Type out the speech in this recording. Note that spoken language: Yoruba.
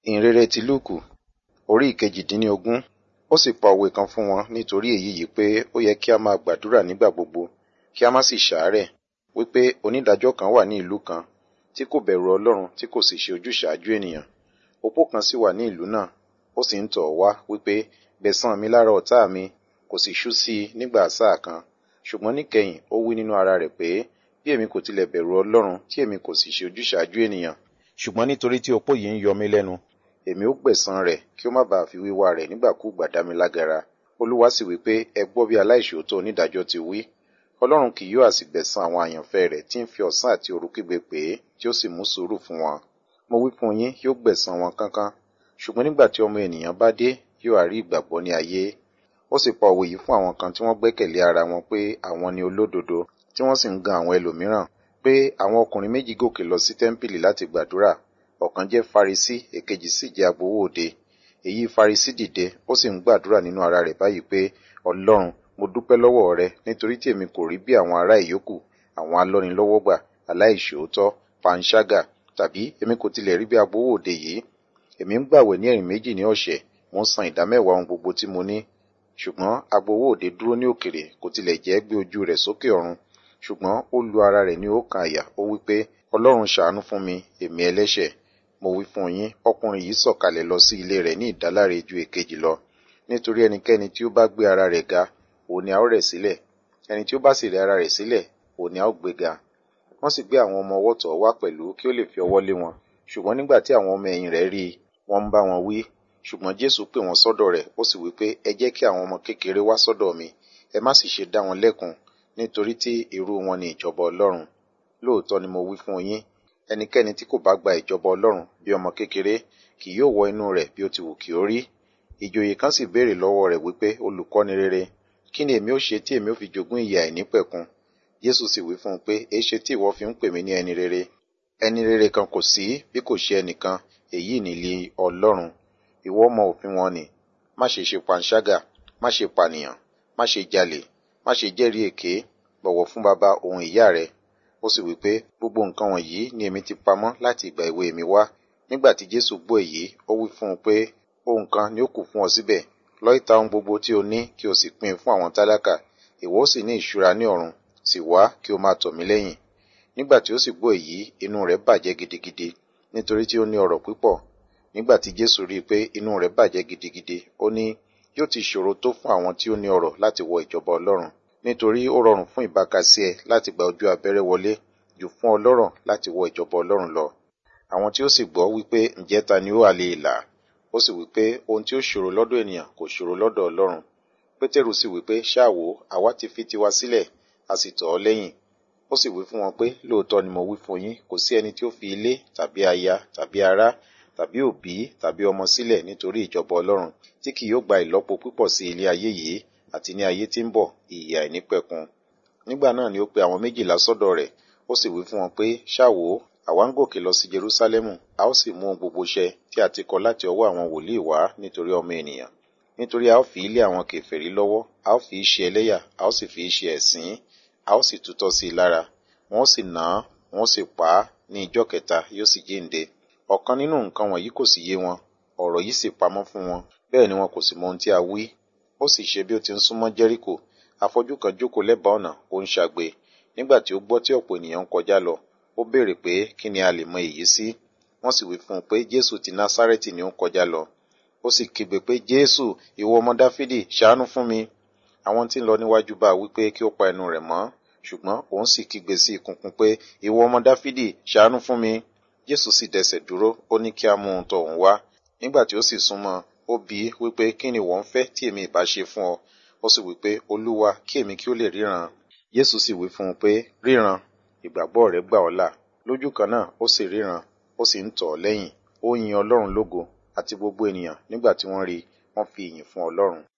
ìhìnrere ti lúùkù orí ìkejìdínlógún ó sì pa òwe kan fún wọn nítorí èyí yìí pé ó yẹ kí a máa gbàdúrà nígbà gbogbo kí a má sì ṣàárẹ̀ wípé onídàájọ́ kan wà ní ìlú kan tí kò bẹ̀rù ọlọ́run tí kò sì ṣe ojúṣàájú ènìyàn opó kan sì wà ní ìlú náà ó sì ń tọ̀ ọ́ wá wípé gbẹ̀san mi lára ọ̀tá mi kò sì ṣú sí i nígbà sáà kan ṣùgbọ́n níkẹyìn ó wí nínú ara rẹ̀ pé bí èmi kò tilẹ̀ bẹ̀rù ọlọ́run tí èmi kò sì ṣe ojúṣàájú ènìyàn ṣùgbọ́n nítorí tí opó yìí ń yọ mí lẹ́nu èmi ó gbẹ̀san rẹ̀ kí ó má bàa fi wíwá rẹ̀ nígbàkúùgbà dá mi lágara olúwa sì wí pé ẹ gbọ́ bí aláìṣòótọ́ onídàájọ́ ti wí ọlọ́run kì yóò àsì gbẹ̀san àwọn àyànfẹ́ rẹ̀ tí ń fi ọ̀sán àti òru kígbe pè é tí ó sì mú sùúrù fún wọn mo wí fún yín yóò gbẹ̀san wọn kánkán ṣùgbọ́n nígbà tí ọmọ ènìyàn bá dé yóò àrí ìgbàgbọ́ ní ayé ó sì pa òwe yìí fún àwọn kan tí wọ́n gbẹ́kẹ̀lé ara wọn pé àwọn ni olódodo tí wọ́n sì ń gan àwọn ẹlòmíràn pé àwọn ọkùnrin méjì gòkè lọ sí tẹ́ḿpìlì láti gbàdúrà ọ̀kan jẹ́ farisí èkejì sì jẹ́ agbowó òde èyí farisí dìde ó sì ń gbàdúrà nínú ara rẹ̀ báyìí pé ọlọ́run mo dúpẹ́ lọ́wọ́ rẹ nítorí tí èmi kò rí bí àwọn ará ìyókù àwọn alọ́nilọ́wọ́gbà aláìṣòótọ́ panṣágà tàbí èmi kò tilẹ̀ rí bí agbowó òde yìí èmi ń gbàwẹ̀ ní ẹ̀rìn méjì ní ọ̀sẹ̀ mo ń san ìdámẹ́wàá ohun gbogbo tí mo ní ṣùgbọ́n agbowó òde dúró ní òkèrè kò tilẹ̀ jẹ́ gbé ojú rẹ̀ sókè ọ̀run ṣùgbọ́n ó lu ara rẹ̀ ní ọkàn àyà ó wí pé ọlọ́run ṣàánú fún mi èmi ẹlẹ́ṣẹ̀ mo wí fún yín ọkùnrin yìí sọ̀kalẹ̀ lọ sí ilé rẹ̀ ní ìdáláre ju èkejì lọ nítorí ẹnikẹ́ni tí ó bá gbé ara rẹ̀ ga òun ni a ó rẹ̀ sílẹ̀ ẹni tí ó bá sì rẹ̀ ara rẹ̀ sílẹ̀ òun ni a ó gbé ga wọ́n sì gbé àwọn ọmọ ọwọ́ tọ̀ wá pẹ̀lú kí ó lè fi ọwọ́ lé wọn ṣùgbọ́n nígbà tí àwọn ọmọ ẹ̀yìn rẹ̀ rí i wọ́n ń bá wọn wí ṣùgbọ́n jésù pè wọ́n sọ́dọ̀ rẹ̀ ó sì wí pé ẹ jẹ́ kí àwọn ọmọ kékeré wá sọ́dọ̀ mi ẹ má sì ṣe dá wọn lẹ́kun nítorí tí irú wọn ni ìjọba ọlọ́run lóòótọ́ ni mo wí fún yín ẹnikẹ́ni tí kò bá gba ìjọba ọlọ́run bí ọmọ kékeré kì yóò wọ inú rẹ̀ bí ó ti wù kí ó rí ìjòyè kan sì béèrè lọ́wọ́ rẹ̀ wípé olùkọ́ni rere kí ni èmi ó ṣe tí èmi ó fi jogún ìyà àìnípẹ̀kun jésù sì wí fún un pé èéṣe tí ìwọ fi ń pè mí ní ẹni rere ẹni rere kan kò sí bí kò ṣe ẹnìkan èyí nìlí ọlọ́run ìwọ mọ òfin wọn ni má ṣe ṣe panṣágà má ṣe pànìyàn má ṣe jalè má ṣe jẹ́rìí èké bọ̀wọ̀ fún baba òun ìyá rẹ ó sì wí pé gbogbo nǹkan wọ̀nyí ni èmi ti pamọ́ láti ìgbà èwe mi wá nígbà tí jésù gbọ́ èyí ó wí fún un pé ohun kan ni ó kù fún ọ síbẹ̀ lọ ìta ohun gbogbo tí o ní kí o sì pín in fún àwọn tálákà ìwọ ó sì ní ìṣúra ní ọ̀run sì wá kí o máa tọ̀ mí lẹ́yìn nígbà tí ó sì gbọ́ èyí inú rẹ̀ bàjẹ́ gidigidi nítorí tí ó ní ọrọ̀ púpọ̀ nígbà tí jésù rí i pé inú rẹ̀ bàjẹ́ gidigidi ó ní yóò ti ṣòro tó fún àwọn tí ó ní ọrọ̀ láti wọ ìjọba ọlọ́run nítorí ó rọrùn fún ìbákasí ẹ láti gba ojú abẹ́rẹ́ wọlé jù fún ọlọ́rọ̀ láti wọ ìjọba ọlọ́run lọ àwọn tí ó sì gbọ́ wípé ǹjẹ́ ta ni ó wà lè là ó sì wípé ohun tí ó ṣòro lọ́dọ̀ ènìyàn kò ṣòro lọ́dọ̀ ọlọ́run pétérù sì wípé ṣáàwó àwa ti fi tiwa sílẹ̀ a sì tọ̀ ọ́ lẹ́yìn ó sì wí fún wọn pé lóòótọ́ ni mo wí fún yín kò sí ẹni tí ó fi ilé tàbí aya tàbí ará tàbí òbí tàbí ọmọ sílẹ̀ nítorí ìjọba ọlọ́run tí kì yóò gba ìlọ́po púpọ̀ sí ilé ayé yìí àti ní ayé tí ń bọ̀ ìyè àìnípẹ̀kun nígbà náà ni ó pe àwọn méjìlá sọ́dọ̀ rẹ̀ ó sì wí fún wọn pé ṣáàwó àwa ń gòkè lọ sí jerúsálẹ́mù a ó sì mú ohun gbogbo ṣẹ tí a ti kọ láti ọwọ́ àwọn wòlíì wá nítorí ọmọ ènìyàn nítorí a ó fi ilé àwọn kèfèrí lọ́wọ́ a ó fi í ṣe ẹlẹ́yà a ó sì fi í ṣe ẹ̀sín a ó sì tutọ́ sí i lára wọn ó sì nà án wọn ó sì pa á ní ijọ́ kẹta yóò sì jíǹde ọ̀kan nínú nǹkan wọ̀nyí kò sì yé wọn ọ̀rọ̀ yìí sì pamọ́ fún wọn bẹ́ẹ̀ ni wọn kò sì mọ ohun tí a wí ó sì ṣe bí ó ti ń súnmọ́ jẹ́ríkò afọ́jú kan jókòó lẹ́bàá ọ̀nà ó ń ṣagbe nígbà tí ó gbọ́ tí ọ̀pọ̀ ènìyàn ń kọjá lọ ó béèrè pé kí ni a lè mọ èyí sí wọ́n sì wí fún un pé jésù ti násárẹ́tì ni ó ń kọjá lọ ó sì kígbe pé jésù ìwọ ọmọ dáfídì ṣàánú fún mi àwọn tí ń lọ níwájú bá wí pé kí ó pa ẹnu rẹ̀ mọ́ ṣùgbọ́n òun sì kígbe sí ìkùnkùn pé ìwọ ọmọ dáfídì ṣàánú fún mi jésù sì dẹsẹ̀ dúró ó ní kí a mú un tọ̀ òun wá nígbà tí ó sì súnmọ́ ó bi í wípé kí ni wọ́n fẹ́ tí èmi ìbá ṣe fún ọ ó sì wípé olúwa kí èmi kí ó lè ríran jésù sì wí fún un pé ríran ìgbàgbọ́ rẹ gbà ọ́ là lójú kan náà ó sì ríran ó sì ń tọ̀ ọ́ lẹ́yìn ó yin ọlọ́run lógo àti gbogbo ènìyàn nígbà tí wọ́n rí wọ́n fi ìyìn fún ọlọ́run